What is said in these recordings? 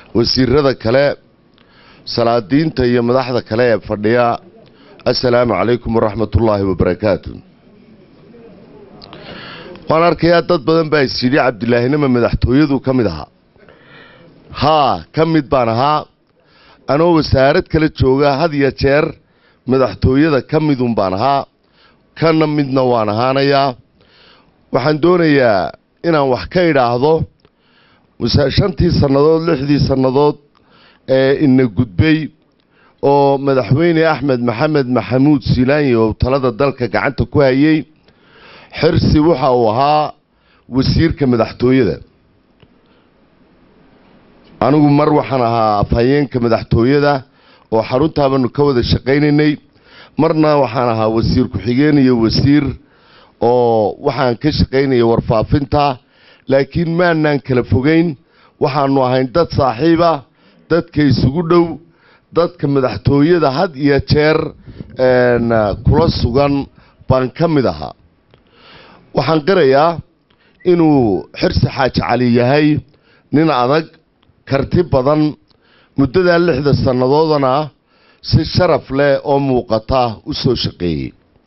wasiirada kale salaadiinta iyo madaxda kale ee fadhiya assalaamu calaykum waraxmatullaahi wabarakaatu waan arkayaa dad badan baa isyidhi cabdilaahinima madaxtooyadu ka mid ahaa haa ka mid baan ahaa anoo wasaarad kala jooga had iyo jeer madaxtooyada ka midun baan ahaa kana midna waan ahaanayaa waxaan doonayaa inaan wax ka idhaahdo shantii sannadood lixdii sannadood ee ina gudbay oo madaxweyne axmed maxamed maxamuud silaanyi oo talada dalka gacanta ku hayay xirsi waxa uu ahaa wasiirka madaxtooyada anigu mar waxaan ahaa afhayeenka madaxtooyada oo xaruntaabanu ka wada shaqaynaynay marna waxaan ahaa wasiir ku-xigeen iyo wasiir oo waxaan ka shaqaynaya warfaafinta laakiin maanaan kala fogeyn waxaanu ahayn dad saaxiiba dadka isugu dhow dadka madaxtooyada had iyo jeer kula sugan baan ka mid ahaa waxaan qirayaa inuu xirsi xaaji cali yahay nin adag karti badan muddadaa lixda sannadoodana si sharaf leh oo muuqata u soo shaqeeyey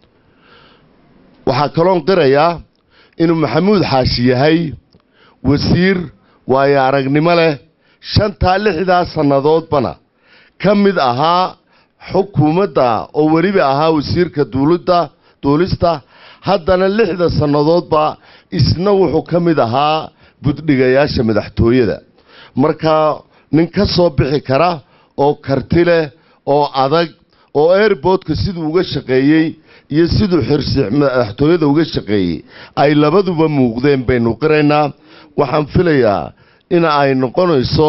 waxaa kaloon qirayaa inuu maxamuud xaashi yahay wasiir waayo aragnimo leh shantaa lixdaa sannadoodbana ka mid ahaa xukuumadda oo weliba ahaa wasiirka duulidda duulista haddana lixda sannadoodba isna wuxuu ka mid ahaa buddhigayaasha madaxtooyada markaa nin ka soo bixi kara oo karti leh oo adag oo airboodka siduu uga shaqeeyey iyo siduu xirsi madaxtooyada uga shaqeeyey ay labaduba muuqdeen baynu qiraynaa waxaan filayaa in ay noqonayso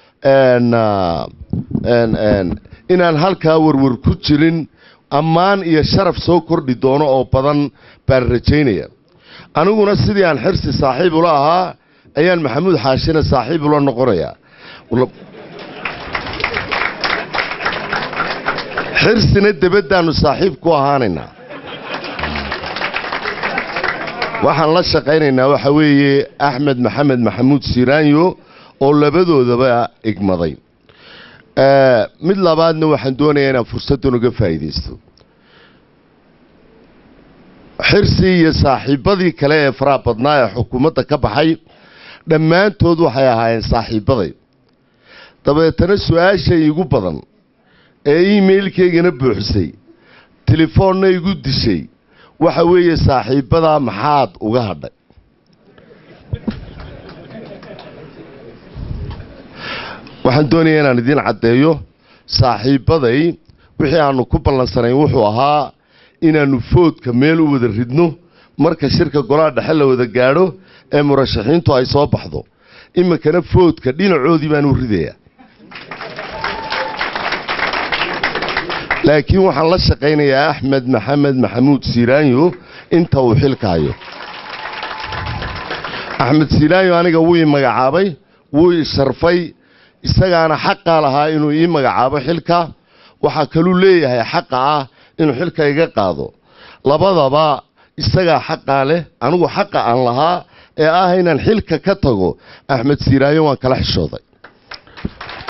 inaan halkaa warwar ku jirin ammaan iyo sharaf soo kordhi doono oo badan baan rajaynaya aniguna sidii aan xirsi saaxiib ula ahaa ayaan maxamuud xaashina saaxiib ula noqonayaa xirsina debaddaannu saaxiib ku ahaanaynaa waxaan la shaqaynaynaa waxa weeye axmed maxamed maxamuud siiraanyo oo labadoodaba igmaday mid labaadna waxaan doonayaa inaan fursaddan uga faa'iidaysto xirsi iyo saaxiibbadii kale ee faraha badnaa ee xukuumadda ka baxay dhammaantood waxay ahaayeen saaxiibbaday dabeetana su-aasha igu badan ee emailkaygana buuxisay telefoonna igu dishay waxa weeye saaxiibbadaa maxaad uga hadhay waxaan doonayaa inaan idiin caddeeyo saaxiibbaday wixii aanu ku ballansanayn wuxuu ahaa inaannu foodka meel u wada ridno marka shirka golaha dhexe la wada gaadho ee murashaxiintu ay soo baxdo iminkana foodka dhinacoodii baan u ridayaa laakiin waxaan la shaqaynayaa axmed maxamed maxamuud siiraanyo inta uu xilka hayo axmed siiraanyo aniga wuu ii magacaabay wuu ii sharfay isagaana xaqaa lahaa inuu ii magacaabo xilka waxaa kaluu leeyahay xaqa ah inuu xilka iga qaado labadaba isagaa xaqaa leh anigu xaqa aan lahaa ee ah inaan xilka ka tago axmed siiraanyo waan kala xishooday